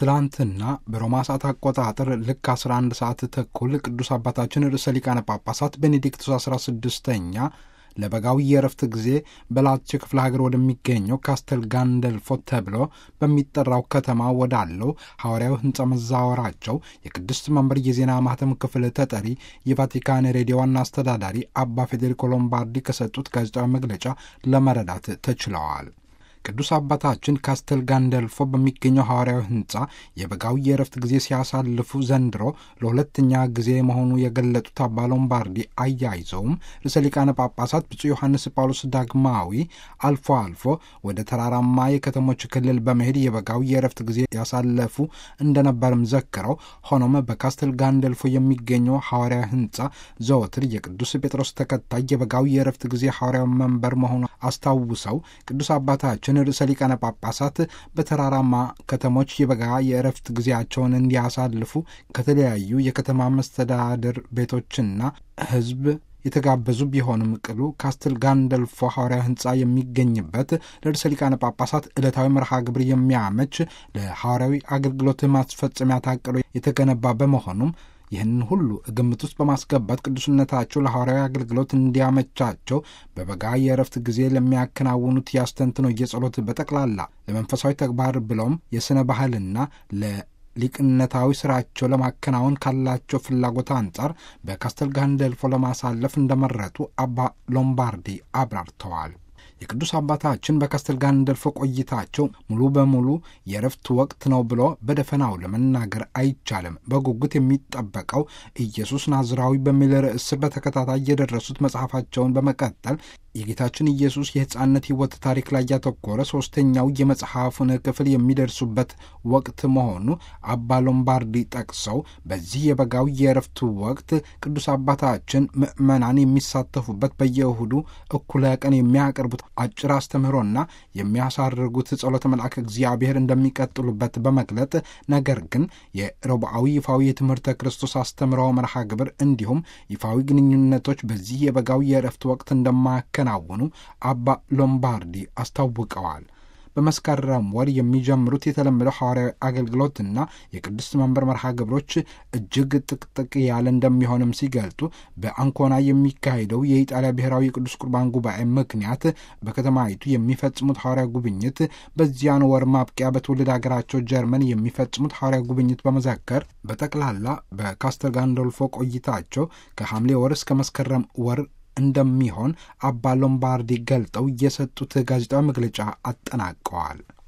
ትላንትና በሮማ ሰዓት አቆጣጠር ልክ 11 ሰዓት ተኩል ቅዱስ አባታችን ርዕሰ ሊቃነ ጳጳሳት ቤኔዲክቱስ 16ኛ ለበጋዊ የእረፍት ጊዜ በላዚዮ ክፍለ ሀገር ወደሚገኘው ካስተል ጋንደልፎ ተብሎ በሚጠራው ከተማ ወዳለው ሐዋርያዊ ሕንፃ መዛወራቸው የቅድስት መንበር የዜና ማህተም ክፍል ተጠሪ የቫቲካን ሬዲዮ ዋና አስተዳዳሪ አባ ፌዴሪኮ ሎምባርዲ ከሰጡት ጋዜጣዊ መግለጫ ለመረዳት ተችለዋል። ቅዱስ አባታችን ካስተል ጋንደልፎ በሚገኘው ሐዋርያዊ ሕንፃ የበጋዊ የእረፍት ጊዜ ሲያሳልፉ ዘንድሮ ለሁለተኛ ጊዜ መሆኑ የገለጡት አባ ሎምባርዲ አያይዘውም ርዕሰ ሊቃነ ጳጳሳት ብፁዕ ዮሐንስ ጳውሎስ ዳግማዊ አልፎ አልፎ ወደ ተራራማ የከተሞች ክልል በመሄድ የበጋዊ የእረፍት ጊዜ ያሳለፉ እንደነበርም ዘክረው፣ ሆኖም በካስተል ጋንደልፎ የሚገኘው ሐዋርያዊ ሕንፃ ዘወትር የቅዱስ ጴጥሮስ ተከታይ የበጋዊ የእረፍት ጊዜ ሐዋርያዊ መንበር መሆኑ አስታውሰው ቅዱስ አባታችን ርዕሰ ሊቃነ ጳጳሳት በተራራማ ከተሞች የበጋ የእረፍት ጊዜያቸውን እንዲያሳልፉ ከተለያዩ የከተማ መስተዳድር ቤቶችና ሕዝብ የተጋበዙ ቢሆንም ቅሉ ካስትል ጋንደልፎ ሐዋርያ ሕንፃ የሚገኝበት ለርዕሰ ሊቃነ ጳጳሳት ዕለታዊ መርሃ ግብር የሚያመች ለሐዋርያዊ አገልግሎት ማስፈጸሚያ ታቅዶ የተገነባ በመሆኑም ይህንን ሁሉ ግምት ውስጥ በማስገባት ቅዱስነታቸው ለሐዋርያዊ አገልግሎት እንዲያመቻቸው በበጋ የእረፍት ጊዜ ለሚያከናውኑት ያስተንትኖ የጸሎት በጠቅላላ ለመንፈሳዊ ተግባር ብለውም የሥነ ባህልና ሊቅነታዊ ስራቸው ለማከናወን ካላቸው ፍላጎት አንጻር በካስተል ጋንደልፎ ለማሳለፍ እንደመረጡ አባ ሎምባርዲ አብራርተዋል። የቅዱስ አባታችን በካስተል ጋንደልፎ ቆይታቸው ሙሉ በሙሉ የእረፍት ወቅት ነው ብሎ በደፈናው ለመናገር አይቻልም። በጉጉት የሚጠበቀው ኢየሱስ ናዝራዊ በሚል ርዕስ በተከታታይ የደረሱት መጽሐፋቸውን በመቀጠል የጌታችን ኢየሱስ የሕፃንነት ሕይወት ታሪክ ላይ ያተኮረ ሦስተኛው የመጽሐፉን ክፍል የሚደርሱበት ወቅት መሆኑ አባ ሎምባርዲ ጠቅሰው በዚህ የበጋው የእረፍቱ ወቅት ቅዱስ አባታችን ምዕመናን የሚሳተፉበት በየእሁዱ እኩለ ቀን የሚያቀርቡት አጭር አስተምህሮና የሚያሳርጉት ጸሎተ መልአክ እግዚአብሔር እንደሚቀጥሉበት በመግለጥ ነገር ግን የረቡዓዊ ይፋዊ የትምህርተ ክርስቶስ አስተምህሮ መርሃ ግብር እንዲሁም ይፋዊ ግንኙነቶች በዚህ የበጋው የእረፍት ወቅት እንደማያከ ናውኑ አባ ሎምባርዲ አስታውቀዋል። በመስከረም ወር የሚጀምሩት የተለመደው ሐዋርያዊ አገልግሎትና የቅድስት መንበር መርሃ ግብሮች እጅግ ጥቅጥቅ ያለ እንደሚሆንም ሲገልጡ በአንኮና የሚካሄደው የኢጣሊያ ብሔራዊ የቅዱስ ቁርባን ጉባኤ ምክንያት በከተማይቱ የሚፈጽሙት ሐዋርያ ጉብኝት በዚያን ወር ማብቂያ በትውልድ ሀገራቸው ጀርመን የሚፈጽሙት ሐዋርያ ጉብኝት በመዘከር በጠቅላላ በካስተል ጋንዶልፎ ቆይታቸው ከሐምሌ ወር እስከ መስከረም ወር እንደሚሆን አባ ሎምባርዲ ገልጠው የሰጡት ጋዜጣዊ መግለጫ አጠናቀዋል።